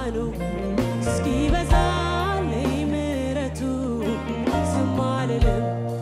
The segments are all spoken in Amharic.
ዙፋኑ እስኪበዛልኝ ምሕረቱ ዝም አልልም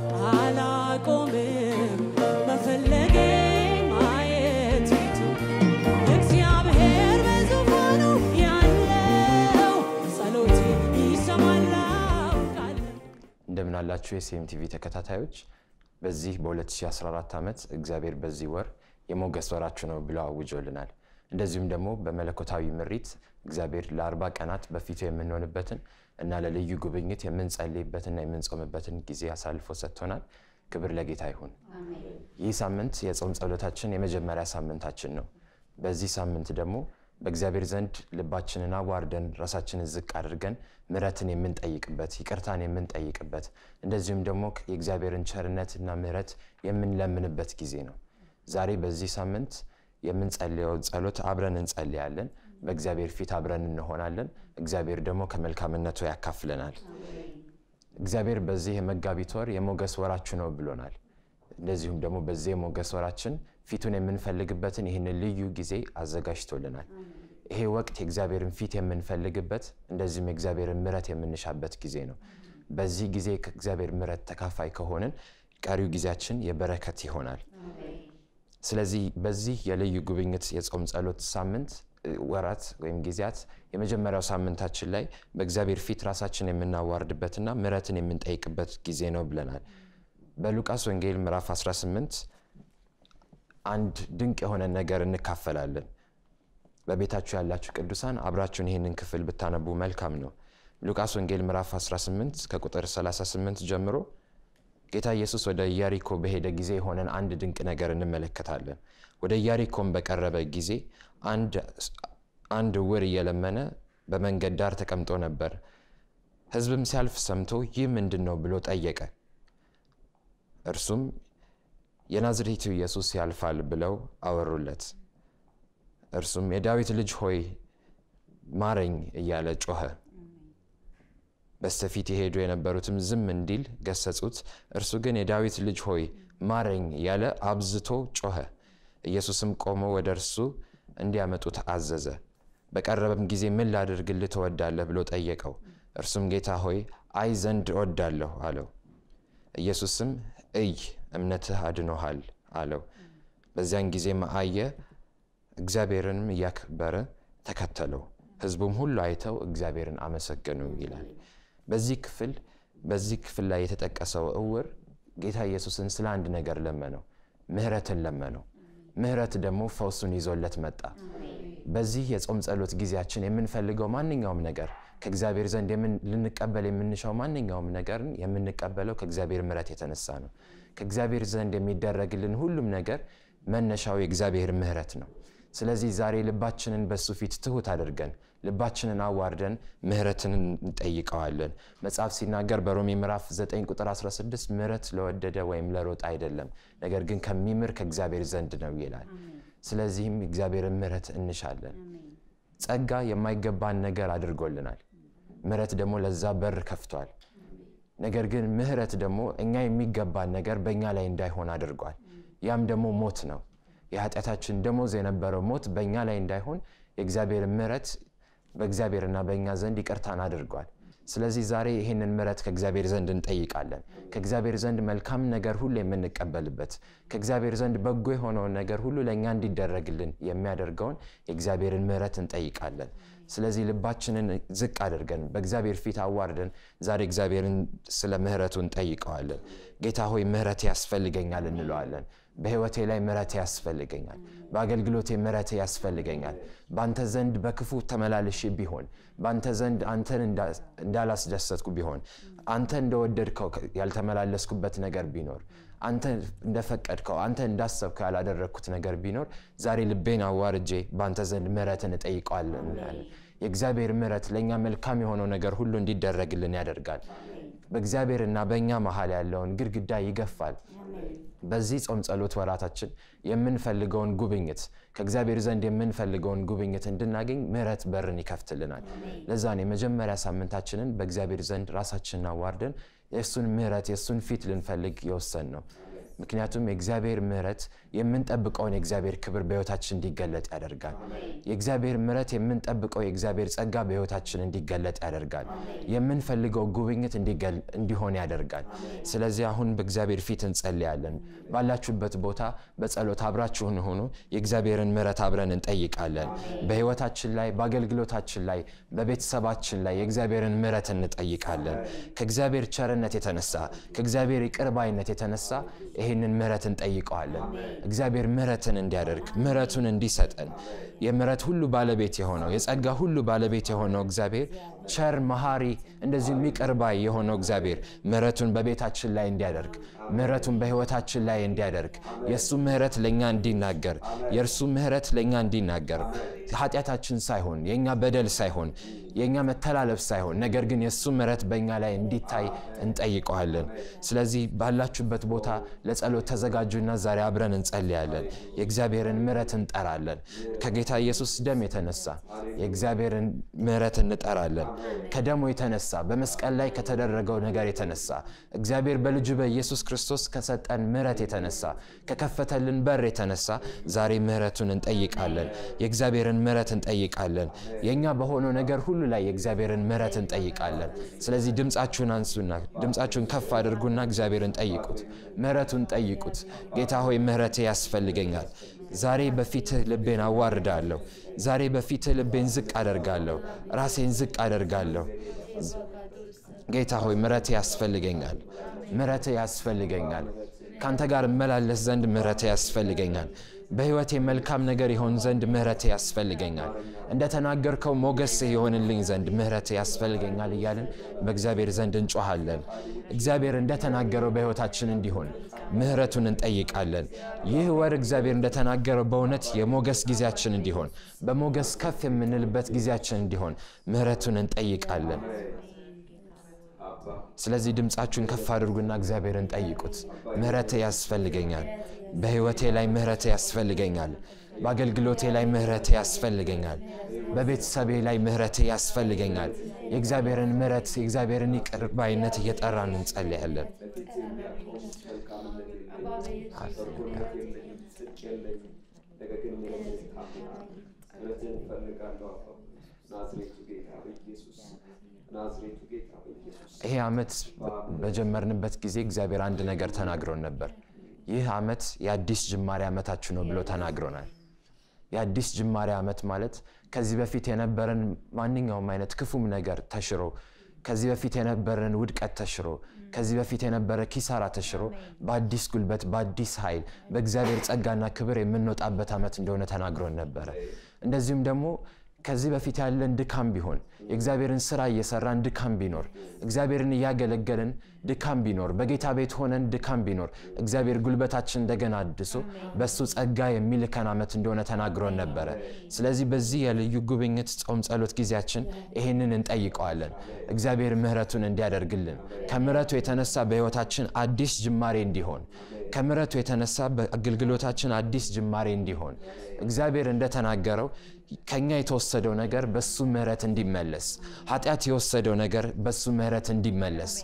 አላቆምም መፈለጌ ማየት ፊቱ እግዚአብሔር በዙፋኑ ያለው ጸሎቴ ይሰማል አውቃለሁ። እንደምን አላችሁ የሲኤም ቲቪ ተከታታዮች። በዚህ በ2014 ዓመት እግዚአብሔር በዚህ ወር የሞገስ ወራችሁ ነው ብሎ አውጆልናል። እንደዚሁም ደግሞ በመለኮታዊ ምሪት እግዚአብሔር ለአርባ ቀናት በፊቱ የምንሆንበትን እና ለልዩ ጉብኝት የምንጸልይበትና የምንጾምበትን ጊዜ አሳልፎ ሰጥቶናል። ክብር ለጌታ ይሁን። ይህ ሳምንት የጾም ጸሎታችን የመጀመሪያ ሳምንታችን ነው። በዚህ ሳምንት ደግሞ በእግዚአብሔር ዘንድ ልባችንን አዋርደን ራሳችንን ዝቅ አድርገን ምሕረትን የምንጠይቅበት ይቅርታን የምንጠይቅበት እንደዚሁም ደግሞ የእግዚአብሔርን ቸርነትና ምሕረት የምንለምንበት ጊዜ ነው። ዛሬ በዚህ ሳምንት የምንጸልየው ጸሎት አብረን እንጸልያለን። በእግዚአብሔር ፊት አብረን እንሆናለን። እግዚአብሔር ደግሞ ከመልካምነቱ ያካፍለናል። እግዚአብሔር በዚህ የመጋቢት ወር የሞገስ ወራችሁ ነው ብሎናል። እንደዚሁም ደግሞ በዚህ የሞገስ ወራችን ፊቱን የምንፈልግበትን ይህንን ልዩ ጊዜ አዘጋጅቶልናል። ይሄ ወቅት የእግዚአብሔርን ፊት የምንፈልግበት እንደዚሁም የእግዚአብሔርን ምሕረት የምንሻበት ጊዜ ነው። በዚህ ጊዜ ከእግዚአብሔር ምሕረት ተካፋይ ከሆንን ቀሪው ጊዜያችን የበረከት ይሆናል። ስለዚህ በዚህ የልዩ ጉብኝት የጾም ጸሎት ሳምንት ወራት ወይም ጊዜያት የመጀመሪያው ሳምንታችን ላይ በእግዚአብሔር ፊት ራሳችን የምናዋርድበትና ምሕረትን የምንጠይቅበት ጊዜ ነው ብለናል። በሉቃስ ወንጌል ምዕራፍ 18 አንድ ድንቅ የሆነ ነገር እንካፈላለን። በቤታችሁ ያላችሁ ቅዱሳን አብራችሁን ይህንን ክፍል ብታነቡ መልካም ነው። ሉቃስ ወንጌል ምዕራፍ 18 ከቁጥር 38 ጀምሮ ጌታ ኢየሱስ ወደ ኢያሪኮ በሄደ ጊዜ የሆነን አንድ ድንቅ ነገር እንመለከታለን። ወደ ኢያሪኮም በቀረበ ጊዜ አንድ ዕውር እየለመነ በመንገድ ዳር ተቀምጦ ነበር። ሕዝብም ሲያልፍ ሰምቶ ይህ ምንድን ነው ብሎ ጠየቀ። እርሱም የናዝሬቱ ኢየሱስ ያልፋል ብለው አወሩለት። እርሱም የዳዊት ልጅ ሆይ ማረኝ እያለ ጮኸ። በስተፊት የሄዱ የነበሩትም ዝም እንዲል ገሰጹት። እርሱ ግን የዳዊት ልጅ ሆይ ማረኝ እያለ አብዝቶ ጮኸ። ኢየሱስም ቆሞ ወደ እርሱ እንዲያመጡት አዘዘ። በቀረበም ጊዜ ምን ላድርግልህ ትወዳለህ ብሎ ጠየቀው። እርሱም ጌታ ሆይ አይ ዘንድ እወዳለሁ አለው። ኢየሱስም እይ እምነትህ አድኖሃል አለው። በዚያን ጊዜም አየ፣ እግዚአብሔርንም እያከበረ ተከተለው። ሕዝቡም ሁሉ አይተው እግዚአብሔርን አመሰገኑ ይላል። በዚህ ክፍል በዚህ ክፍል ላይ የተጠቀሰው ዕውር ጌታ ኢየሱስን ስለ አንድ ነገር ለመነው፣ ምሕረትን ለመነው። ምሕረት ደግሞ ፈውሱን ይዞለት መጣ። በዚህ የጾም ጸሎት ጊዜያችን የምንፈልገው ማንኛውም ነገር ከእግዚአብሔር ዘንድ ልንቀበል የምንሻው ማንኛውም ነገርን የምንቀበለው ከእግዚአብሔር ምሕረት የተነሳ ነው። ከእግዚአብሔር ዘንድ የሚደረግልን ሁሉም ነገር መነሻው የእግዚአብሔር ምሕረት ነው። ስለዚህ ዛሬ ልባችንን በሱ ፊት ትሁት አድርገን ልባችንን አዋርደን ምሕረትን እንጠይቀዋለን። መጽሐፍ ሲናገር በሮሜ ምዕራፍ 9 ቁጥር 16 ምሕረት ለወደደ ወይም ለሮጠ አይደለም፣ ነገር ግን ከሚምር ከእግዚአብሔር ዘንድ ነው ይላል። ስለዚህም እግዚአብሔርን ምሕረት እንሻለን። ጸጋ የማይገባን ነገር አድርጎልናል። ምሕረት ደግሞ ለዛ በር ከፍቷል። ነገር ግን ምሕረት ደግሞ እኛ የሚገባን ነገር በእኛ ላይ እንዳይሆን አድርጓል። ያም ደግሞ ሞት ነው። የኃጢአታችን ደሞዝ የነበረው ሞት በእኛ ላይ እንዳይሆን የእግዚአብሔር ምሕረት በእግዚአብሔርና በእኛ ዘንድ ይቅርታን አድርጓል። ስለዚህ ዛሬ ይህንን ምሕረት ከእግዚአብሔር ዘንድ እንጠይቃለን። ከእግዚአብሔር ዘንድ መልካም ነገር ሁሉ የምንቀበልበት ከእግዚአብሔር ዘንድ በጎ የሆነውን ነገር ሁሉ ለእኛ እንዲደረግልን የሚያደርገውን የእግዚአብሔርን ምሕረት እንጠይቃለን። ስለዚህ ልባችንን ዝቅ አድርገን በእግዚአብሔር ፊት አዋርደን ዛሬ እግዚአብሔርን ስለ ምሕረቱ እንጠይቀዋለን። ጌታ ሆይ ምሕረት ያስፈልገኛል እንለዋለን። በሕይወቴ ላይ ምሕረት ያስፈልገኛል። በአገልግሎቴ ምሕረት ያስፈልገኛል። በአንተ ዘንድ በክፉ ተመላልሼ ቢሆን በአንተ ዘንድ አንተን እንዳላስደሰትኩ ቢሆን አንተ እንደወደድከው ያልተመላለስኩበት ነገር ቢኖር አንተ እንደፈቀድከው አንተ እንዳሰብከው ያላደረግኩት ነገር ቢኖር ዛሬ ልቤን አዋርጄ በአንተ ዘንድ ምሕረትን እጠይቀዋለን እንላለን። የእግዚአብሔር ምሕረት ለእኛ መልካም የሆነው ነገር ሁሉ እንዲደረግልን ያደርጋል። በእግዚአብሔርና በእኛ መሀል ያለውን ግድግዳ ይገፋል። በዚህ ጾም ጸሎት ወራታችን የምንፈልገውን ጉብኝት ከእግዚአብሔር ዘንድ የምንፈልገውን ጉብኝት እንድናገኝ ምሕረት በርን ይከፍትልናል። ለዛን የመጀመሪያ ሳምንታችንን በእግዚአብሔር ዘንድ ራሳችንን አዋርደን የእሱን ምሕረት የእሱን ፊት ልንፈልግ የወሰን ነው። ምክንያቱም የእግዚአብሔር ምሕረት የምንጠብቀውን የእግዚአብሔር ክብር በሕይወታችን እንዲገለጥ ያደርጋል። የእግዚአብሔር ምሕረት የምንጠብቀው የእግዚአብሔር ጸጋ በሕይወታችን እንዲገለጥ ያደርጋል። የምንፈልገው ጉብኝት እንዲገል- እንዲሆን ያደርጋል። ስለዚህ አሁን በእግዚአብሔር ፊት እንጸልያለን። ባላችሁበት ቦታ በጸሎት አብራችሁን ሆኑ። የእግዚአብሔርን ምሕረት አብረን እንጠይቃለን። በሕይወታችን ላይ፣ በአገልግሎታችን ላይ፣ በቤተሰባችን ላይ የእግዚአብሔርን ምሕረት እንጠይቃለን። ከእግዚአብሔር ቸርነት የተነሳ ከእግዚአብሔር ይቅር ባይነት የተነሳ ይህንን ምሕረት እንጠይቀዋለን። እግዚአብሔር ምሕረትን እንዲያደርግ ምሕረቱን እንዲሰጠን የምሕረት ሁሉ ባለቤት የሆነው የጸጋ ሁሉ ባለቤት የሆነው እግዚአብሔር ቸር መሐሪ፣ እንደዚሁም ይቅር ባይ የሆነው እግዚአብሔር ምሕረቱን በቤታችን ላይ እንዲያደርግ ምሕረቱን በሕይወታችን ላይ እንዲያደርግ የእሱ ምሕረት ለእኛ እንዲናገር የእርሱ ምሕረት ለእኛ እንዲናገር ኃጢአታችን ሳይሆን የእኛ በደል ሳይሆን የእኛ መተላለፍ ሳይሆን ነገር ግን የእሱ ምሕረት በእኛ ላይ እንዲታይ እንጠይቀዋለን። ስለዚህ ባላችሁበት ቦታ ለጸሎት ተዘጋጁና ዛሬ አብረን እንጸልያለን። የእግዚአብሔርን ምሕረት እንጠራለን። ከጌታ ኢየሱስ ደም የተነሳ የእግዚአብሔርን ምሕረት እንጠራለን። ከደሙ የተነሳ በመስቀል ላይ ከተደረገው ነገር የተነሳ እግዚአብሔር በልጁ በኢየሱስ ክርስቶስ ከሰጠን ምሕረት የተነሳ ከከፈተልን በር የተነሳ ዛሬ ምሕረቱን እንጠይቃለን። የእግዚአብሔርን ምሕረት እንጠይቃለን። የእኛ በሆነው ነገር ሁሉ ላይ የእግዚአብሔርን ምሕረት እንጠይቃለን። ስለዚህ ድምፃችሁን አንሱና ድምፃችሁን ከፍ አድርጉና እግዚአብሔርን ጠይቁት፣ ምሕረቱን ጠይቁት። ጌታ ሆይ ምሕረቴ ያስፈልገኛል። ዛሬ በፊትህ ልቤን አዋርዳለሁ። ዛሬ በፊትህ ልቤን ዝቅ አደርጋለሁ፣ ራሴን ዝቅ አደርጋለሁ። ጌታ ሆይ ምሕረቴ ያስፈልገኛል፣ ምሕረቴ ያስፈልገኛል። ከአንተ ጋር እመላለስ ዘንድ ምሕረቴ ያስፈልገኛል። በሕይወቴ መልካም ነገር ይሆን ዘንድ ምሕረቴ ያስፈልገኛል። እንደተናገርከው ሞገስ የሆንልኝ ዘንድ ምሕረቴ ያስፈልገኛል እያልን በእግዚአብሔር ዘንድ እንጮሃለን። እግዚአብሔር እንደተናገረው በሕይወታችን እንዲሆን ምሕረቱን እንጠይቃለን። ይህ ወር እግዚአብሔር እንደተናገረው በእውነት የሞገስ ጊዜያችን እንዲሆን፣ በሞገስ ከፍ የምንልበት ጊዜያችን እንዲሆን ምሕረቱን እንጠይቃለን። ስለዚህ ድምፃችሁን ከፍ አድርጉና እግዚአብሔርን ጠይቁት። ምሕረቴ ያስፈልገኛል። በሕይወቴ ላይ ምሕረቴ ያስፈልገኛል። በአገልግሎቴ ላይ ምሕረቴ ያስፈልገኛል። በቤተሰቤ ላይ ምሕረቴ ያስፈልገኛል። የእግዚአብሔርን ምሕረት የእግዚአብሔርን ይቅር ባይነት እየጠራን እንጸልያለን። ይሄ ዓመት በጀመርንበት ጊዜ እግዚአብሔር አንድ ነገር ተናግሮን ነበር። ይህ ዓመት የአዲስ ጅማሬ ዓመታችሁ ነው ብሎ ተናግሮናል። የአዲስ ጅማሬ ዓመት ማለት ከዚህ በፊት የነበረን ማንኛውም አይነት ክፉም ነገር ተሽሮ፣ ከዚህ በፊት የነበረን ውድቀት ተሽሮ፣ ከዚህ በፊት የነበረ ኪሳራ ተሽሮ በአዲስ ጉልበት፣ በአዲስ ኃይል፣ በእግዚአብሔር ጸጋና ክብር የምንወጣበት ዓመት እንደሆነ ተናግሮን ነበረ። እንደዚሁም ደግሞ ከዚህ በፊት ያለን ድካም ቢሆን የእግዚአብሔርን ስራ እየሰራን ድካም ቢኖር እግዚአብሔርን እያገለገልን ድካም ቢኖር በጌታ ቤት ሆነን ድካም ቢኖር እግዚአብሔር ጉልበታችን እንደገና አድሶ በእሱ ጸጋ የሚልከን ዓመት እንደሆነ ተናግሮን ነበረ። ስለዚህ በዚህ የልዩ ጉብኝት ጾም ጸሎት ጊዜያችን ይህንን እንጠይቀዋለን። እግዚአብሔር ምሕረቱን እንዲያደርግልን ከምሕረቱ የተነሳ በሕይወታችን አዲስ ጅማሬ እንዲሆን ከምሕረቱ የተነሳ በአገልግሎታችን አዲስ ጅማሬ እንዲሆን እግዚአብሔር እንደተናገረው ከኛ የተወሰደው ነገር በሱ ምሕረት እንዲመለስ፣ ኃጢአት የወሰደው ነገር በሱ ምሕረት እንዲመለስ፣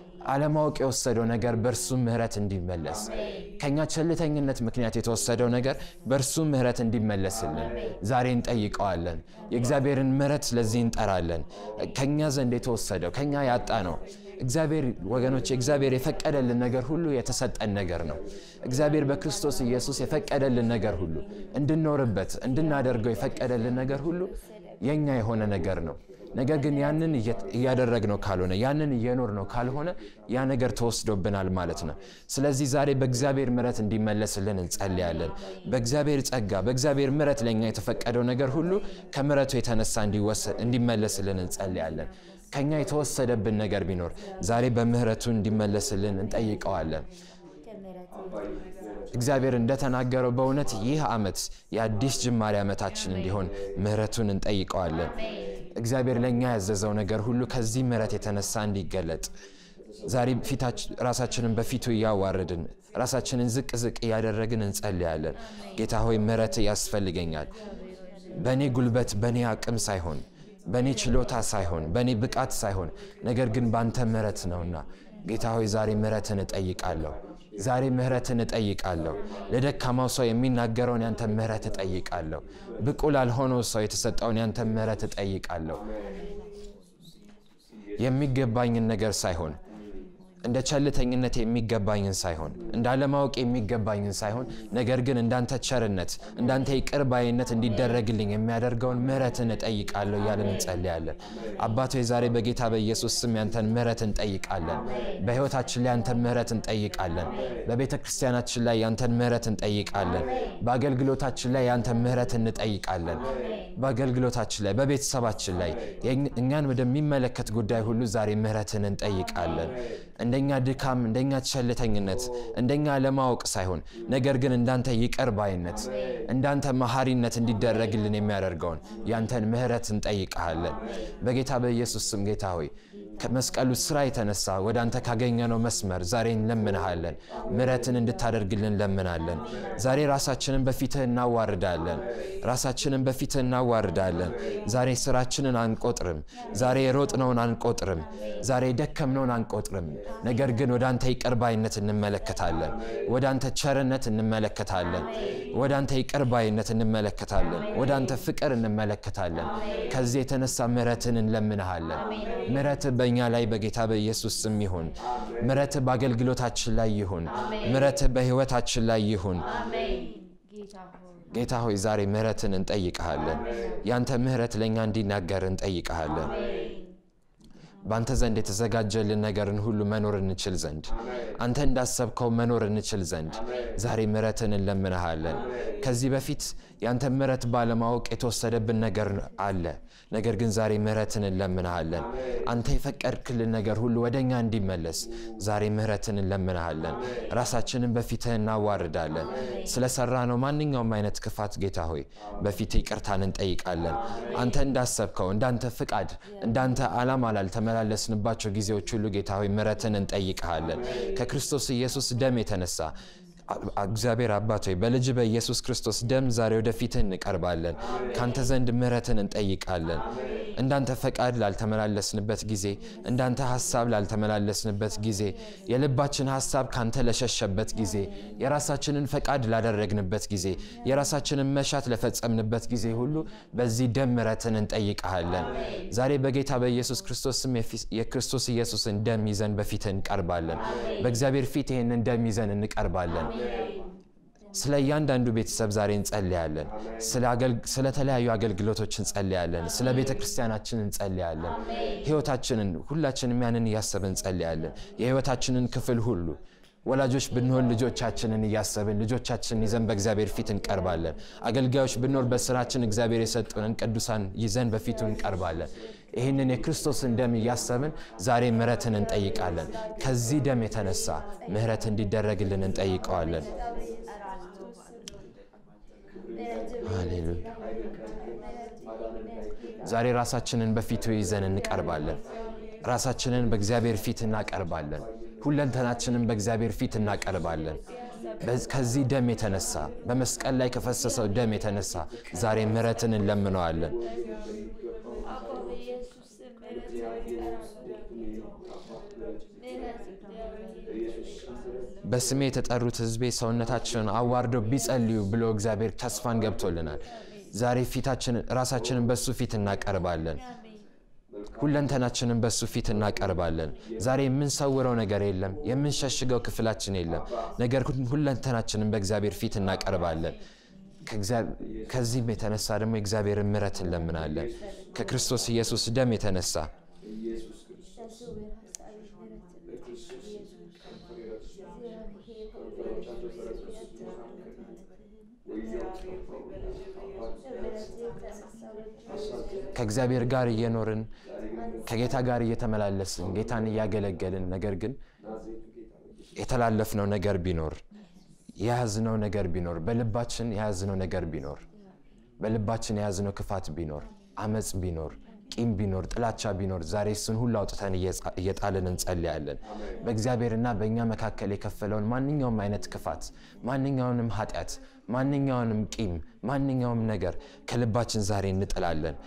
አለማወቅ የወሰደው ነገር በእርሱ ምሕረት እንዲመለስ፣ ከኛ ቸልተኝነት ምክንያት የተወሰደው ነገር በእርሱ ምሕረት እንዲመለስልን ዛሬ እንጠይቀዋለን። የእግዚአብሔርን ምሕረት ስለዚህ እንጠራለን። ከኛ ዘንድ የተወሰደው ከኛ ያጣ ነው። እግዚአብሔር ወገኖች፣ እግዚአብሔር የፈቀደልን ነገር ሁሉ የተሰጠን ነገር ነው። እግዚአብሔር በክርስቶስ ኢየሱስ የፈቀደልን ነገር ሁሉ እንድንኖርበት እንድናደርገው የፈቀደልን ነገር ሁሉ የኛ የሆነ ነገር ነው። ነገር ግን ያንን እያደረግነው ካልሆነ ያንን እየኖርነው ካልሆነ ያ ነገር ተወስዶብናል ማለት ነው። ስለዚህ ዛሬ በእግዚአብሔር ምሕረት እንዲመለስልን እንጸልያለን። በእግዚአብሔር ጸጋ፣ በእግዚአብሔር ምሕረት ለእኛ የተፈቀደው ነገር ሁሉ ከምሕረቱ የተነሳ እንዲመለስልን እንጸልያለን። ከኛ የተወሰደብን ነገር ቢኖር ዛሬ በምሕረቱ እንዲመለስልን እንጠይቀዋለን። እግዚአብሔር እንደተናገረው በእውነት ይህ ዓመት የአዲስ ጅማሬ ዓመታችን እንዲሆን ምሕረቱን እንጠይቀዋለን። እግዚአብሔር ለእኛ ያዘዘው ነገር ሁሉ ከዚህ ምሕረት የተነሳ እንዲገለጥ ዛሬ ራሳችንን በፊቱ እያዋረድን ራሳችንን ዝቅ ዝቅ እያደረግን እንጸልያለን። ጌታ ሆይ ምሕረት ያስፈልገኛል። በእኔ ጉልበት በእኔ አቅም ሳይሆን በእኔ ችሎታ ሳይሆን በእኔ ብቃት ሳይሆን ነገር ግን በአንተ ምሕረት ነውና ጌታ ሆይ ዛሬ ምሕረትን እጠይቃለሁ። ዛሬ ምህረትን እጠይቃለሁ። ለደካማው ሰው የሚናገረውን ያንተ ምህረት እጠይቃለሁ። ብቁ ላልሆነው ሰው የተሰጠውን ያንተ ምህረት እጠይቃለሁ። የሚገባኝን ነገር ሳይሆን እንደ ቸልተኝነት የሚገባኝን ሳይሆን እንደ አለማወቅ የሚገባኝን ሳይሆን ነገር ግን እንዳንተ ቸርነት እንዳንተ ይቅር ባይነት እንዲደረግልኝ የሚያደርገውን ምህረትን እጠይቃለሁ እያለን እንጸልያለን። አባቶ ዛሬ በጌታ በኢየሱስ ስም ያንተን ምህረት እንጠይቃለን። በሕይወታችን ላይ ያንተን ምህረት እንጠይቃለን። በቤተ ክርስቲያናችን ላይ ያንተን ምህረት እንጠይቃለን። በአገልግሎታችን ላይ ያንተን ምህረት እንጠይቃለን። በአገልግሎታችን ላይ በቤተሰባችን ላይ እኛን ወደሚመለከት ጉዳይ ሁሉ ዛሬ ምህረትን እንጠይቃለን። እንደኛ ድካም፣ እንደኛ ቸልተኝነት፣ እንደኛ ለማወቅ ሳይሆን ነገር ግን እንዳንተ ይቅር ባይነት፣ እንዳንተ መሐሪነት እንዲደረግልን የሚያደርገውን ያንተን ምህረት እንጠይቀሃለን። በጌታ በኢየሱስ ስም ጌታ ሆይ ከመስቀሉ ስራ የተነሳ ወደ አንተ ካገኘነው መስመር ዛሬ እንለምንሃለን። ምሕረትን እንድታደርግልን እንለምናለን። ዛሬ ራሳችንን በፊትህ እናዋርዳለን። ራሳችንን በፊትህ እናዋርዳለን። ዛሬ ስራችንን አንቆጥርም። ዛሬ የሮጥነውን አንቆጥርም። ዛሬ የደከምነውን አንቆጥርም። ነገር ግን ወደ አንተ ይቅር ባይነት እንመለከታለን። ወደ አንተ ቸርነት እንመለከታለን። ወደ አንተ ይቅር ባይነት እንመለከታለን። ወደ አንተ ፍቅር እንመለከታለን። ከዚህ የተነሳ ምሕረትን እንለምንሃለን። ምሕረትህ በእኛ ላይ በጌታ በኢየሱስ ስም ይሁን። ምሕረትህ በአገልግሎታችን ላይ ይሁን። ምሕረትህ በሕይወታችን ላይ ይሁን። ጌታ ሆይ ዛሬ ምሕረትን እንጠይቀሃለን። ያንተ ምሕረት ለእኛ እንዲናገር እንጠይቀሃለን። በአንተ ዘንድ የተዘጋጀልን ነገርን ሁሉ መኖር እንችል ዘንድ አንተ እንዳሰብከው መኖር እንችል ዘንድ ዛሬ ምሕረትን እንለምንሃለን። ከዚህ በፊት ያንተ ምሕረት ባለማወቅ የተወሰደብን ነገር አለ። ነገር ግን ዛሬ ምሕረትን እንለምንሃለን። አንተ የፈቀድክልን ነገር ሁሉ ወደ እኛ እንዲመለስ ዛሬ ምሕረትን እንለምንሃለን። ራሳችንን በፊትህ እናዋርዳለን። ስለሰራ ነው ማንኛውም አይነት ክፋት ጌታ ሆይ በፊትህ ይቅርታን እንጠይቃለን። አንተ እንዳሰብከው እንዳንተ ፍቃድ እንዳንተ ዓላማ ላልተመላለስንባቸው ጊዜዎች ሁሉ ጌታ ሆይ ምሕረትን እንጠይቀሃለን። ከክርስቶስ ኢየሱስ ደም የተነሳ እግዚአብሔር አባት ሆይ በልጅ በኢየሱስ ክርስቶስ ደም ዛሬ ወደፊትህ እንቀርባለን። ካንተ ዘንድ ምሕረትን እንጠይቃለን። እንዳንተ ፈቃድ ላልተመላለስንበት ጊዜ፣ እንዳንተ ሀሳብ ላልተመላለስንበት ጊዜ፣ የልባችን ሀሳብ ካንተ ለሸሸበት ጊዜ፣ የራሳችንን ፈቃድ ላደረግንበት ጊዜ፣ የራሳችንን መሻት ለፈጸምንበት ጊዜ ሁሉ በዚህ ደም ምሕረትን እንጠይቀሃለን። ዛሬ በጌታ በኢየሱስ ክርስቶስ ስም የክርስቶስ ኢየሱስን ደም ይዘን በፊትህ እንቀርባለን። በእግዚአብሔር ፊት ይህንን ደም ይዘን እንቀርባለን። ስለ እያንዳንዱ ቤተሰብ ዛሬ እንጸልያለን። ስለተለያዩ አገልግሎቶች እንጸልያለን። ስለ ቤተ ክርስቲያናችን እንጸልያለን። ሕይወታችንን ሁላችንም ያንን እያሰብን እንጸልያለን። የሕይወታችንን ክፍል ሁሉ ወላጆች ብንሆን ልጆቻችንን እያሰብን ልጆቻችንን ይዘን በእግዚአብሔር ፊት እንቀርባለን። አገልጋዮች ብንሆን በስራችን እግዚአብሔር የሰጡንን ቅዱሳን ይዘን በፊቱ እንቀርባለን። ይህንን የክርስቶስን ደም እያሰብን ዛሬ ምሕረትን እንጠይቃለን። ከዚህ ደም የተነሳ ምሕረት እንዲደረግልን እንጠይቀዋለን። ሃሌሉያ። ዛሬ ራሳችንን በፊቱ ይዘን እንቀርባለን። ራሳችንን በእግዚአብሔር ፊት እናቀርባለን። ሁለንተናችንን በእግዚአብሔር ፊት እናቀርባለን። ከዚህ ደም የተነሳ በመስቀል ላይ ከፈሰሰው ደም የተነሳ ዛሬ ምሕረትን እንለምነዋለን። በስሜ የተጠሩት ሕዝቤ ሰውነታችንን አዋርደው ቢጸልዩ ብሎ እግዚአብሔር ተስፋን ገብቶልናል። ዛሬ ፊታችንን ራሳችንን በሱ ፊት እናቀርባለን። ሁለንተናችንን በሱ ፊት እናቀርባለን። ዛሬ የምንሰውረው ነገር የለም፣ የምንሸሽገው ክፍላችን የለም። ነገር ግን ሁለንተናችንን በእግዚአብሔር ፊት እናቀርባለን። ከዚህም የተነሳ ደግሞ የእግዚአብሔርን ምሕረት እንለምናለን። ከክርስቶስ ኢየሱስ ደም የተነሳ ከእግዚአብሔር ጋር እየኖርን ከጌታ ጋር እየተመላለስን ጌታን እያገለገልን ነገር ግን የተላለፍነው ነገር ቢኖር የያዝነው ነገር ቢኖር በልባችን የያዝነው ነገር ቢኖር በልባችን የያዝነው ክፋት ቢኖር አመፅ ቢኖር ቂም ቢኖር ጥላቻ ቢኖር ዛሬ እሱን ሁሉ አውጥተን እየጣልን እንጸልያለን። በእግዚአብሔርና በእኛ መካከል የከፈለውን ማንኛውም አይነት ክፋት፣ ማንኛውንም ኃጢአት፣ ማንኛውንም ቂም፣ ማንኛውም ነገር ከልባችን ዛሬ እንጥላለን።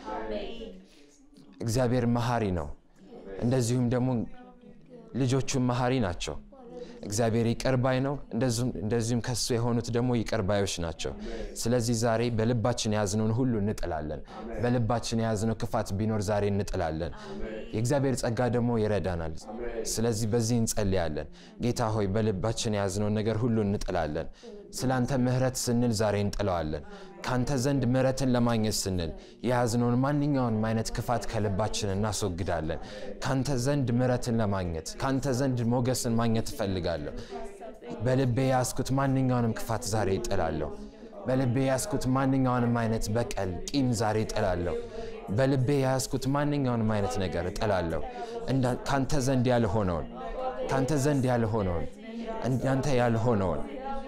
እግዚአብሔር መሐሪ ነው። እንደዚሁም ደግሞ ልጆቹም መሐሪ ናቸው። እግዚአብሔር ይቅር ባይ ነው። እንደዚሁም ከሱ የሆኑት ደግሞ ይቅር ባዮች ናቸው። ስለዚህ ዛሬ በልባችን የያዝነውን ሁሉ እንጥላለን። በልባችን የያዝነው ክፋት ቢኖር ዛሬ እንጥላለን። የእግዚአብሔር ጸጋ ደግሞ ይረዳናል። ስለዚህ በዚህ እንጸልያለን። ጌታ ሆይ በልባችን የያዝነውን ነገር ሁሉ እንጥላለን። ስለ አንተ ምሕረት ስንል ዛሬ እንጥለዋለን። ከአንተ ዘንድ ምሕረትን ለማግኘት ስንል የያዝነውን ማንኛውንም አይነት ክፋት ከልባችን እናስወግዳለን። ከአንተ ዘንድ ምሕረትን ለማግኘት ከአንተ ዘንድ ሞገስን ማግኘት እፈልጋለሁ። በልቤ የያዝኩት ማንኛውንም ክፋት ዛሬ እጥላለሁ። በልቤ የያዝኩት ማንኛውንም አይነት በቀል፣ ቂም ዛሬ እጥላለሁ። በልቤ የያዝኩት ማንኛውንም አይነት ነገር እጥላለሁ። ከአንተ ዘንድ ያልሆነውን ከአንተ ዘንድ ያልሆነውን እንዳንተ ያልሆነውን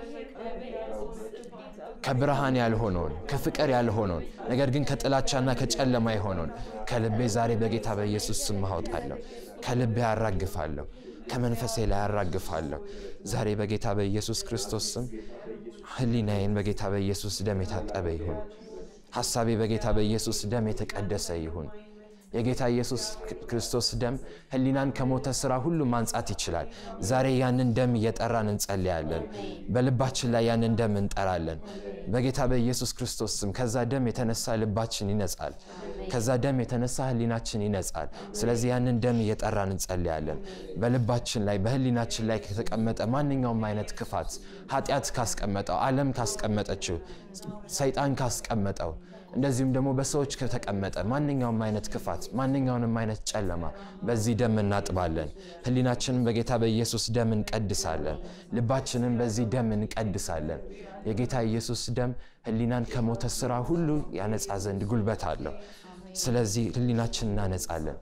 ከብርሃን ያልሆነውን ከፍቅር ያልሆነውን ነገር ግን ከጥላቻና ከጨለማ የሆነውን ከልቤ ዛሬ በጌታ በኢየሱስ ስም አወጣለሁ። ከልቤ አራግፋለሁ። ከመንፈሴ ላይ አራግፋለሁ። ዛሬ በጌታ በኢየሱስ ክርስቶስ ስም ሕሊናዬን በጌታ በኢየሱስ ደም የታጠበ ይሁን። ሐሳቤ በጌታ በኢየሱስ ደም የተቀደሰ ይሁን። የጌታ ኢየሱስ ክርስቶስ ደም ሕሊናን ከሞተ ስራ ሁሉ ማንጻት ይችላል። ዛሬ ያንን ደም እየጠራን እንጸልያለን። በልባችን ላይ ያንን ደም እንጠራለን። በጌታ በኢየሱስ ክርስቶስ ስም ከዛ ደም የተነሳ ልባችን ይነጻል። ከዛ ደም የተነሳ ሕሊናችን ይነጻል። ስለዚህ ያንን ደም እየጠራን እንጸልያለን። በልባችን ላይ በሕሊናችን ላይ ከተቀመጠ ማንኛውም አይነት ክፋት ኃጢአት ካስቀመጠው፣ ዓለም ካስቀመጠችው፣ ሰይጣን ካስቀመጠው እንደዚሁም ደግሞ በሰዎች ከተቀመጠ ማንኛውም አይነት ክፋት ማንኛውንም አይነት ጨለማ በዚህ ደም እናጥባለን። ሕሊናችንን በጌታ በኢየሱስ ደም እንቀድሳለን። ልባችንን በዚህ ደም እንቀድሳለን። የጌታ ኢየሱስ ደም ሕሊናን ከሞተ ስራ ሁሉ ያነጻ ዘንድ ጉልበት አለው። ስለዚህ ሕሊናችን እናነጻለን።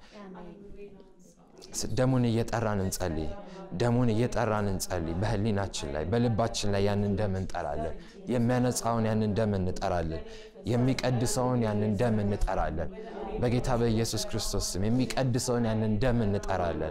ደሙን እየጠራን እንጸልይ። ደሙን እየጠራን እንጸልይ። በሕሊናችን ላይ በልባችን ላይ ያንን ደም እንጠራለን። የሚያነጻውን ያንን ደም እንጠራለን። የሚቀድሰውን ያንን ደም እንጠራለን። በጌታ በኢየሱስ ክርስቶስ ስም የሚቀድሰውን ያንን ደም እንጠራለን።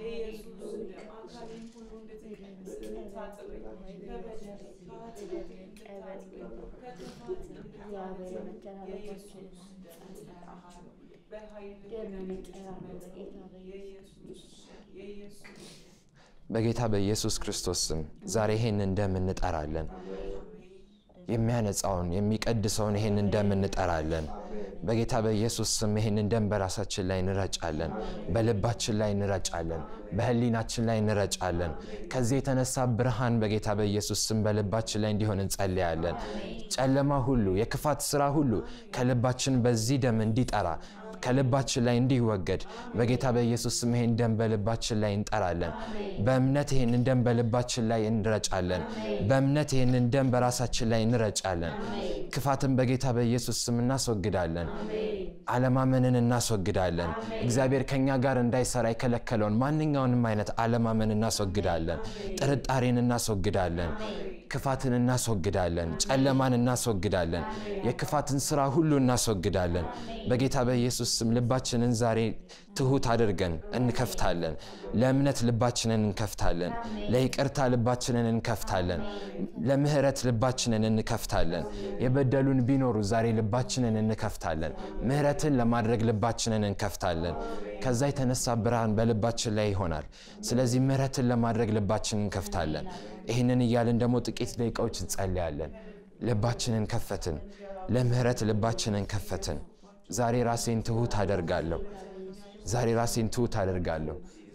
በጌታ በኢየሱስ ክርስቶስ ስም ዛሬ ይሄንን ደም እንጠራለን። የሚያነጻውን የሚቀድሰውን ይሄንን ደም እንጠራለን። በጌታ በኢየሱስ ስም ይሄንን ደም በራሳችን ላይ እንረጫለን፣ በልባችን ላይ እንረጫለን፣ በሕሊናችን ላይ እንረጫለን። ከዚህ የተነሳ ብርሃን በጌታ በኢየሱስ ስም በልባችን ላይ እንዲሆን እንጸልያለን። ጨለማ ሁሉ፣ የክፋት ስራ ሁሉ ከልባችን በዚህ ደም እንዲጠራ ከልባችን ላይ እንዲወገድ በጌታ በኢየሱስ ስም ይሄን ደም በልባችን ላይ እንጠራለን። በእምነት ይሄንን ደም በልባችን ላይ እንረጫለን። በእምነት ይሄንን ደም በራሳችን ላይ እንረጫለን። ክፋትን በጌታ በኢየሱስ ስም እናስወግዳለን። አለማመንን እናስወግዳለን። እግዚአብሔር ከኛ ጋር እንዳይሰራ የከለከለውን ማንኛውንም አይነት አለማመን እናስወግዳለን። ጥርጣሬን እናስወግዳለን። ክፋትን እናስወግዳለን። ጨለማን እናስወግዳለን። የክፋትን ስራ ሁሉ እናስወግዳለን። በጌታ በኢየሱስ ስም ልባችንን ዛሬ ትሁት አድርገን እንከፍታለን። ለእምነት ልባችንን እንከፍታለን። ለይቅርታ ልባችንን እንከፍታለን። ለምህረት ልባችንን እንከፍታለን። የበደሉን ቢኖሩ ዛሬ ልባችንን እንከፍታለን። ምህረትን ለማድረግ ልባችንን እንከፍታለን። ከዛ የተነሳ ብርሃን በልባችን ላይ ይሆናል። ስለዚህ ምህረትን ለማድረግ ልባችንን እንከፍታለን። ይህንን እያልን ደግሞ ጥቂት ደቂቃዎች እንጸልያለን። ልባችንን ከፈትን። ለምህረት ልባችንን ከፈትን። ዛሬ ራሴን ትሁት አደርጋለሁ። ዛሬ ራሴን ትሁት አደርጋለሁ።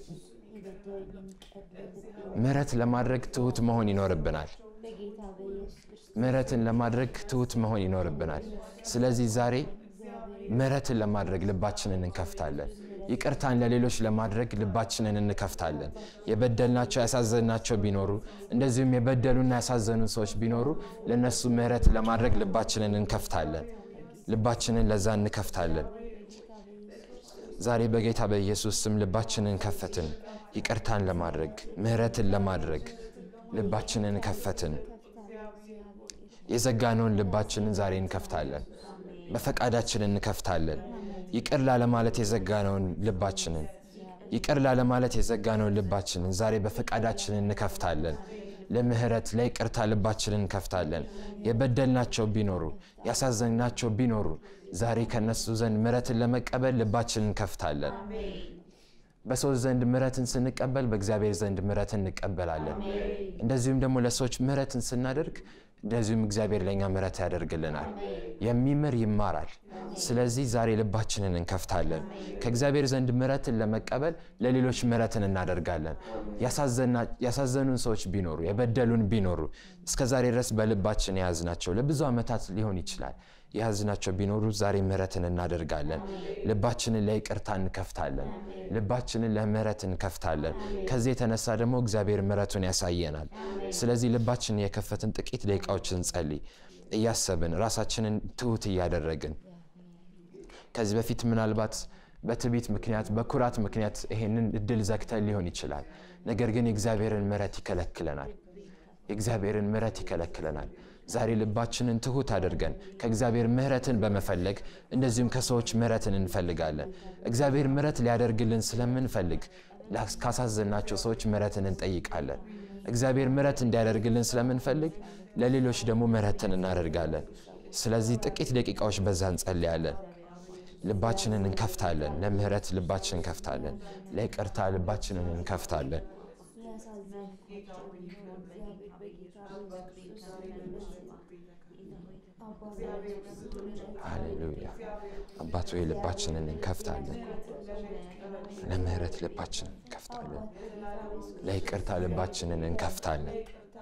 ምህረት ለማድረግ ትሁት መሆን ይኖርብናል። ምህረትን ለማድረግ ትሁት መሆን ይኖርብናል። ስለዚህ ዛሬ ምህረትን ለማድረግ ልባችንን እንከፍታለን። ይቅርታን ለሌሎች ለማድረግ ልባችንን እንከፍታለን። የበደልናቸው ያሳዘንናቸው ቢኖሩ እንደዚሁም የበደሉና ያሳዘኑ ሰዎች ቢኖሩ ለእነሱ ምህረት ለማድረግ ልባችንን እንከፍታለን። ልባችንን ለዛ እንከፍታለን። ዛሬ በጌታ በኢየሱስ ስም ልባችንን ከፈትን። ይቅርታን ለማድረግ ምህረትን ለማድረግ ልባችንን ከፈትን። የዘጋነውን ልባችንን ዛሬ እንከፍታለን። በፈቃዳችን እንከፍታለን። ይቅር ላለማለት የዘጋነውን ልባችንን ይቅር ላለማለት የዘጋነውን ልባችንን ዛሬ በፈቃዳችን እንከፍታለን። ለምህረት ለይቅርታ ልባችንን እንከፍታለን። የበደልናቸው ቢኖሩ ያሳዘንናቸው ቢኖሩ ዛሬ ከነሱ ዘንድ ምህረትን ለመቀበል ልባችንን እንከፍታለን። በሰዎች ዘንድ ምሕረትን ስንቀበል በእግዚአብሔር ዘንድ ምሕረትን እንቀበላለን። እንደዚሁም ደግሞ ለሰዎች ምሕረትን ስናደርግ እንደዚሁም እግዚአብሔር ለእኛ ምሕረት ያደርግልናል። የሚምር ይማራል። ስለዚህ ዛሬ ልባችንን እንከፍታለን። ከእግዚአብሔር ዘንድ ምሕረትን ለመቀበል ለሌሎች ምሕረትን እናደርጋለን። ያሳዘኑን ሰዎች ቢኖሩ፣ የበደሉን ቢኖሩ እስከ ዛሬ ድረስ በልባችን የያዝናቸው ለብዙ ዓመታት ሊሆን ይችላል የያዝናቸው ቢኖሩ ዛሬ ምሕረትን እናደርጋለን። ልባችንን ለይቅርታ እንከፍታለን። ልባችንን ለምሕረት እንከፍታለን። ከዚህ የተነሳ ደግሞ እግዚአብሔር ምሕረቱን ያሳየናል። ስለዚህ ልባችንን የከፈትን ጥቂት ደቂቃዎችን እንጸልይ፣ እያሰብን ራሳችንን ትሑት እያደረግን ከዚህ በፊት ምናልባት በትዕቢት ምክንያት በኩራት ምክንያት ይሄንን እድል ዘግተን ሊሆን ይችላል። ነገር ግን የእግዚአብሔርን ምሕረት ይከለክለናል። የእግዚአብሔርን ምሕረት ይከለክለናል። ዛሬ ልባችንን ትሑት አድርገን ከእግዚአብሔር ምሕረትን በመፈለግ እንደዚሁም ከሰዎች ምሕረትን እንፈልጋለን። እግዚአብሔር ምሕረት ሊያደርግልን ስለምንፈልግ ካሳዘናቸው ሰዎች ምሕረትን እንጠይቃለን። እግዚአብሔር ምሕረት እንዲያደርግልን ስለምንፈልግ ለሌሎች ደግሞ ምሕረትን እናደርጋለን። ስለዚህ ጥቂት ደቂቃዎች በዛ እንጸልያለን። ልባችንን እንከፍታለን። ለምሕረት ልባችንን እንከፍታለን። ለይቅርታ ልባችንን እንከፍታለን። ሃሌሉያ አባት ሆይ ልባችንን እንከፍታለን። ለምሕረት ልባችንን እንከፍታለን። ለይቅርታ ልባችንን እንከፍታለን።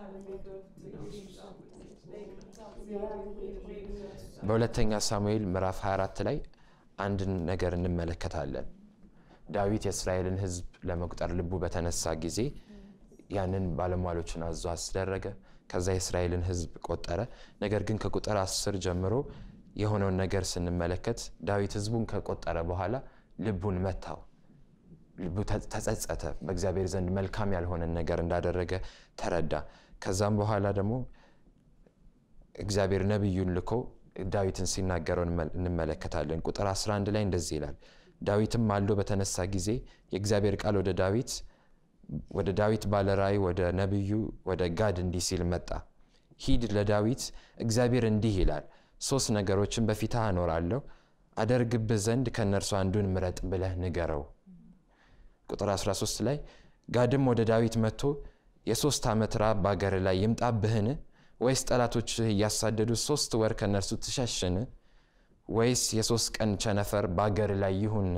በሁለተኛ ሳሙኤል ምዕራፍ 24 ላይ አንድ ነገር እንመለከታለን። ዳዊት የእስራኤልን ሕዝብ ለመቁጠር ልቡ በተነሳ ጊዜ ያንን ባለሟሎችን አዞ አስደረገ። ከዛ የእስራኤልን ሕዝብ ቆጠረ። ነገር ግን ከቁጥር አስር ጀምሮ የሆነውን ነገር ስንመለከት ዳዊት ሕዝቡን ከቆጠረ በኋላ ልቡን መታው። ልቡ ተጸጸተ። በእግዚአብሔር ዘንድ መልካም ያልሆነን ነገር እንዳደረገ ተረዳ። ከዛም በኋላ ደግሞ እግዚአብሔር ነቢዩን ልኮ ዳዊትን ሲናገረው እንመለከታለን። ቁጥር 11 ላይ እንደዚህ ይላል። ዳዊትም ማልዶ በተነሳ ጊዜ የእግዚአብሔር ቃል ወደ ዳዊት ወደ ዳዊት ባለራእይ ወደ ነቢዩ ወደ ጋድ እንዲህ ሲል መጣ። ሂድ ለዳዊት እግዚአብሔር እንዲህ ይላል፣ ሶስት ነገሮችን በፊትህ አኖራለሁ፣ አደርግብህ ዘንድ ከእነርሱ አንዱን ምረጥ ብለህ ንገረው። ቁጥር 13 ላይ ጋድም ወደ ዳዊት መጥቶ የሶስት ዓመት ራብ በአገር ላይ ይምጣብህን? ወይስ ጠላቶችህ እያሳደዱ ሶስት ወር ከእነርሱ ትሸሽን? ወይስ የሶስት ቀን ቸነፈር በአገር ላይ ይሁን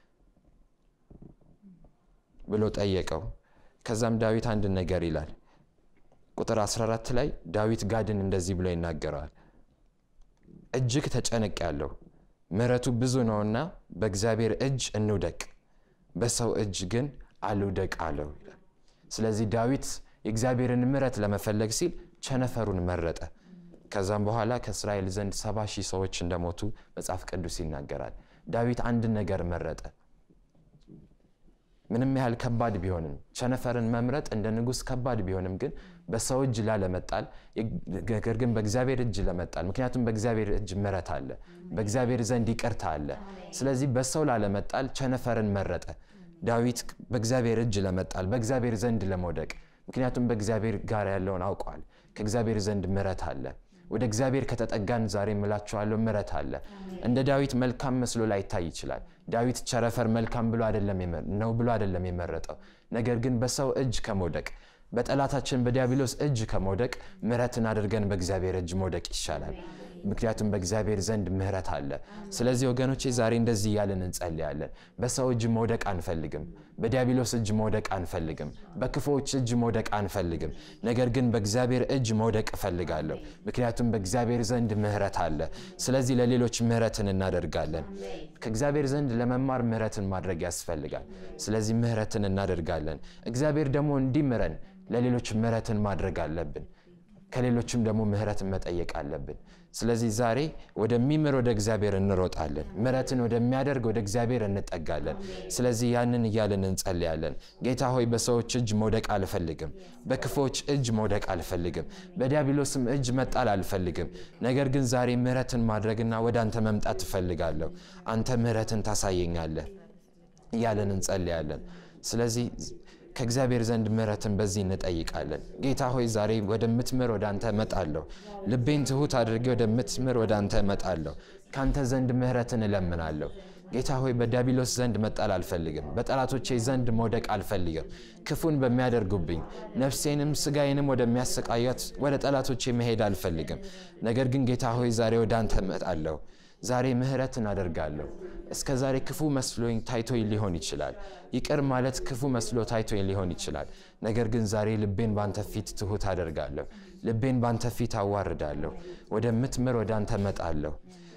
ብሎ ጠየቀው። ከዛም ዳዊት አንድ ነገር ይላል። ቁጥር 14 ላይ ዳዊት ጋድን እንደዚህ ብሎ ይናገረዋል። እጅግ ተጨነቅ ያለው ምሕረቱ ብዙ ነውና በእግዚአብሔር እጅ እንውደቅ፣ በሰው እጅ ግን አልውደቅ አለው ይላል። ስለዚህ ዳዊት የእግዚአብሔርን ምሕረት ለመፈለግ ሲል ቸነፈሩን መረጠ። ከዛም በኋላ ከእስራኤል ዘንድ ሰባ ሺህ ሰዎች እንደሞቱ መጽሐፍ ቅዱስ ይናገራል። ዳዊት አንድ ነገር መረጠ። ምንም ያህል ከባድ ቢሆንም ቸነፈርን መምረጥ እንደ ንጉሥ ከባድ ቢሆንም ግን በሰው እጅ ላለመጣል ነገር ግን በእግዚአብሔር እጅ ለመጣል ምክንያቱም በእግዚአብሔር እጅ ምሕረት አለ፣ በእግዚአብሔር ዘንድ ይቅርታ አለ። ስለዚህ በሰው ላለመጣል ቸነፈርን መረጠ። ዳዊት በእግዚአብሔር እጅ ለመጣል በእግዚአብሔር ዘንድ ለመውደቅ ምክንያቱም በእግዚአብሔር ጋር ያለውን አውቀዋል። ከእግዚአብሔር ዘንድ ምሕረት አለ። ወደ እግዚአብሔር ከተጠጋን ዛሬ እምላችኋለሁ ምሕረት አለ። እንደ ዳዊት መልካም መስሎ ላይታይ ይችላል። ዳዊት ቸነፈር መልካም ብሎ አይደለም ነው ብሎ አይደለም የመረጠው። ነገር ግን በሰው እጅ ከመውደቅ በጠላታችን በዲያብሎስ እጅ ከመውደቅ ምሕረትን አድርገን በእግዚአብሔር እጅ መውደቅ ይሻላል። ምክንያቱም በእግዚአብሔር ዘንድ ምሕረት አለ። ስለዚህ ወገኖቼ ዛሬ እንደዚህ እያልን እንጸልያለን። በሰው እጅ መውደቅ አንፈልግም። በዲያብሎስ እጅ መውደቅ አንፈልግም። በክፉዎች እጅ መውደቅ አንፈልግም። ነገር ግን በእግዚአብሔር እጅ መውደቅ እፈልጋለሁ። ምክንያቱም በእግዚአብሔር ዘንድ ምሕረት አለ። ስለዚህ ለሌሎች ምሕረትን እናደርጋለን። ከእግዚአብሔር ዘንድ ለመማር ምሕረትን ማድረግ ያስፈልጋል። ስለዚህ ምሕረትን እናደርጋለን። እግዚአብሔር ደግሞ እንዲምረን ለሌሎች ምሕረትን ማድረግ አለብን። ከሌሎችም ደግሞ ምሕረትን መጠየቅ አለብን። ስለዚህ ዛሬ ወደሚምር ወደ እግዚአብሔር እንሮጣለን። ምሕረትን ወደሚያደርግ ወደ እግዚአብሔር እንጠጋለን። ስለዚህ ያንን እያልን እንጸልያለን። ጌታ ሆይ በሰዎች እጅ መውደቅ አልፈልግም። በክፎች እጅ መውደቅ አልፈልግም። በዲያብሎስም እጅ መጣል አልፈልግም። ነገር ግን ዛሬ ምሕረትን ማድረግና ወደ አንተ መምጣት ትፈልጋለሁ። አንተ ምሕረትን ታሳየኛለህ እያለን እንጸልያለን። ስለዚህ ከእግዚአብሔር ዘንድ ምሕረትን በዚህ እንጠይቃለን። ጌታ ሆይ ዛሬ ወደምትምር ወደ አንተ እመጣለሁ። ልቤን ትሑት አድርጌ ወደምትምር ወደ አንተ እመጣለሁ። ከአንተ ዘንድ ምሕረትን እለምናለሁ። ጌታ ሆይ በዲያብሎስ ዘንድ መጣል አልፈልግም። በጠላቶቼ ዘንድ መውደቅ አልፈልግም። ክፉን በሚያደርጉብኝ ነፍሴንም ስጋዬንም ወደሚያሰቃያት ወደ ጠላቶቼ መሄድ አልፈልግም። ነገር ግን ጌታ ሆይ ዛሬ ወደ አንተ እመጣለሁ። ዛሬ ምህረትን አደርጋለሁ። እስከ ዛሬ ክፉ መስሎኝ ታይቶኝ ሊሆን ይችላል። ይቅር ማለት ክፉ መስሎ ታይቶኝ ሊሆን ይችላል። ነገር ግን ዛሬ ልቤን ባንተ ፊት ትሁት አደርጋለሁ። ልቤን ባንተ ፊት አዋርዳለሁ። ወደምትምር ወደ አንተ እመጣለሁ።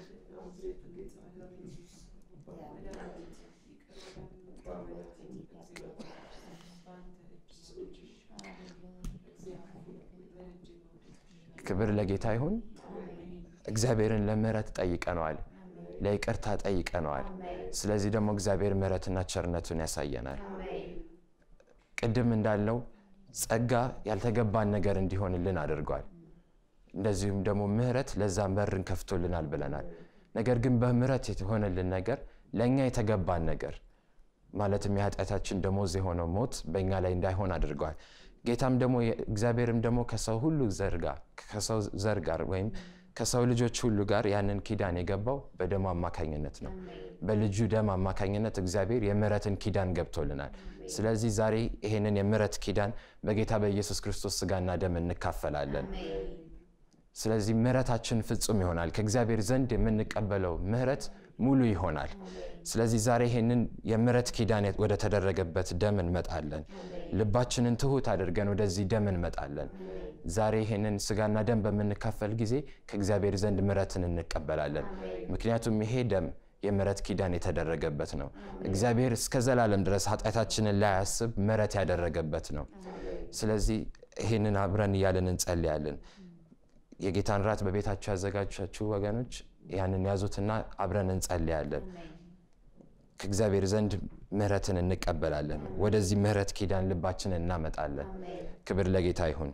ክብር ለጌታ ይሁን። እግዚአብሔርን ለምህረት ጠይቀነዋል፣ ለይቅርታ ጠይቀነዋል። ስለዚህ ደግሞ እግዚአብሔር ምህረትና ቸርነቱን ያሳየናል። ቅድም እንዳልነው ጸጋ ያልተገባን ነገር እንዲሆንልን አድርጓል። እንደዚሁም ደግሞ ምህረት ለዛም በርን ከፍቶልናል ብለናል። ነገር ግን በምህረት የሆነልን ነገር ለእኛ የተገባን ነገር ማለትም የኃጢአታችን ደሞዝ የሆነው ሞት በእኛ ላይ እንዳይሆን አድርገዋል። ጌታም ደግሞ እግዚአብሔርም ደግሞ ከሰው ሁሉ ዘር ጋር ከሰው ዘር ጋር ወይም ከሰው ልጆች ሁሉ ጋር ያንን ኪዳን የገባው በደሙ አማካኝነት ነው። በልጁ ደም አማካኝነት እግዚአብሔር የምህረትን ኪዳን ገብቶልናል። ስለዚህ ዛሬ ይሄንን የምህረት ኪዳን በጌታ በኢየሱስ ክርስቶስ ስጋና ደም እንካፈላለን። ስለዚህ ምህረታችን ፍጹም ይሆናል። ከእግዚአብሔር ዘንድ የምንቀበለው ምህረት ሙሉ ይሆናል። ስለዚህ ዛሬ ይህንን የምህረት ኪዳን ወደ ተደረገበት ደም እንመጣለን። ልባችንን ትሁት አድርገን ወደዚህ ደም እንመጣለን። ዛሬ ይህንን ስጋና ደም በምንካፈል ጊዜ ከእግዚአብሔር ዘንድ ምህረትን እንቀበላለን። ምክንያቱም ይሄ ደም የምህረት ኪዳን የተደረገበት ነው። እግዚአብሔር እስከ ዘላለም ድረስ ኃጢአታችንን ላያስብ ምህረት ያደረገበት ነው። ስለዚህ ይህንን አብረን እያለን እንጸልያለን። የጌታን ራት በቤታችሁ ያዘጋጃችሁ ወገኖች ያንን ያዙትና አብረን እንጸልያለን። ከእግዚአብሔር ዘንድ ምህረትን እንቀበላለን። ወደዚህ ምህረት ኪዳን ልባችንን እናመጣለን። ክብር ለጌታ ይሁን።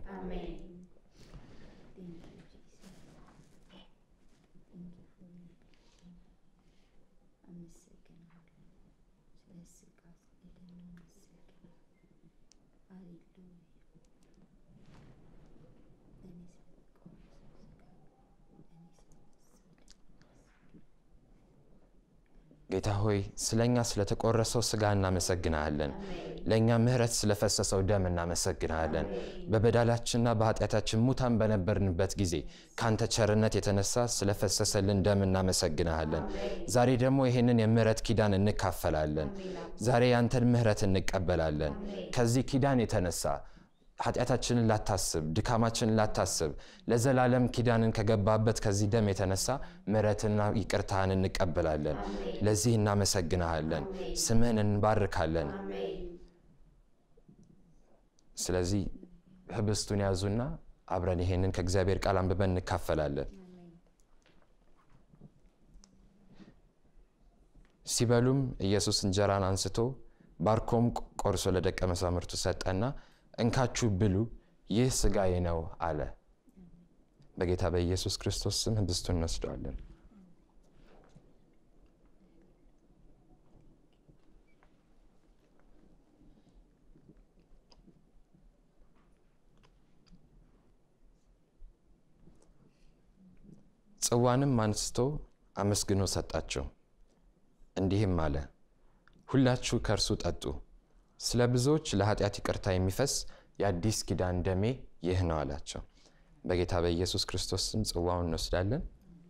ጌታ ሆይ ስለ እኛ ስለተቆረሰው ስጋ እናመሰግናለን። ለእኛ ምህረት ስለፈሰሰው ደም እናመሰግናለን። በበደላችንና በኃጢአታችን ሙታን በነበርንበት ጊዜ ከአንተ ቸርነት የተነሳ ስለፈሰሰልን ደም እናመሰግናለን። ዛሬ ደግሞ ይህንን የምህረት ኪዳን እንካፈላለን። ዛሬ ያንተን ምህረት እንቀበላለን። ከዚህ ኪዳን የተነሳ ኃጢአታችንን ላታስብ፣ ድካማችንን ላታስብ ለዘላለም ኪዳንን ከገባበት ከዚህ ደም የተነሳ ምሕረትና ይቅርታህን እንቀበላለን። ለዚህ እናመሰግንሃለን፣ ስምህን እንባርካለን። ስለዚህ ህብስቱን ያዙና አብረን ይሄንን ከእግዚአብሔር ቃል አንብበን እንካፈላለን። ሲበሉም ኢየሱስ እንጀራን አንስቶ ባርኮም ቆርሶ ለደቀ መዛሙርቱ ሰጠና እንካችሁ ብሉ፣ ይህ ስጋዬ ነው አለ። በጌታ በኢየሱስ ክርስቶስ ስም ህብስቱን እንወስደዋለን። ጽዋንም አንስቶ አመስግኖ ሰጣቸው፣ እንዲህም አለ፣ ሁላችሁ ከእርሱ ጠጡ ስለ ብዙዎች ለኃጢአት ይቅርታ የሚፈስ የአዲስ ኪዳን ደሜ ይህ ነው አላቸው። በጌታ በኢየሱስ ክርስቶስ ስም ጽዋውን እንወስዳለን።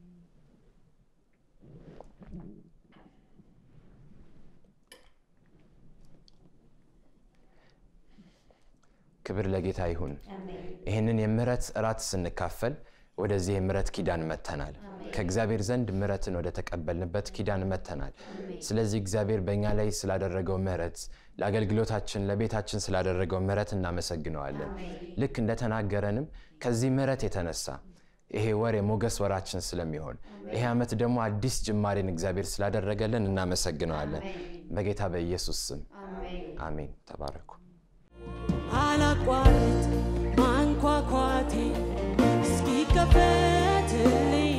ክብር ለጌታ ይሁን። ይህንን የምህረት እራት ስንካፈል ወደዚህ የምህረት ኪዳን መተናል። ከእግዚአብሔር ዘንድ ምህረትን ወደ ተቀበልንበት ኪዳን መተናል። ስለዚህ እግዚአብሔር በእኛ ላይ ስላደረገው ምህረት፣ ለአገልግሎታችን፣ ለቤታችን ስላደረገው ምህረት እናመሰግነዋለን። ልክ እንደተናገረንም ከዚህ ምህረት የተነሳ ይሄ ወር የሞገስ ወራችን ስለሚሆን ይሄ ዓመት ደግሞ አዲስ ጅማሬን እግዚአብሔር ስላደረገልን እናመሰግነዋለን። በጌታ በኢየሱስ ስም አሜን። ተባረኩ። አላቋርጥ ማንኳኳቴ እስኪከፈትልኝ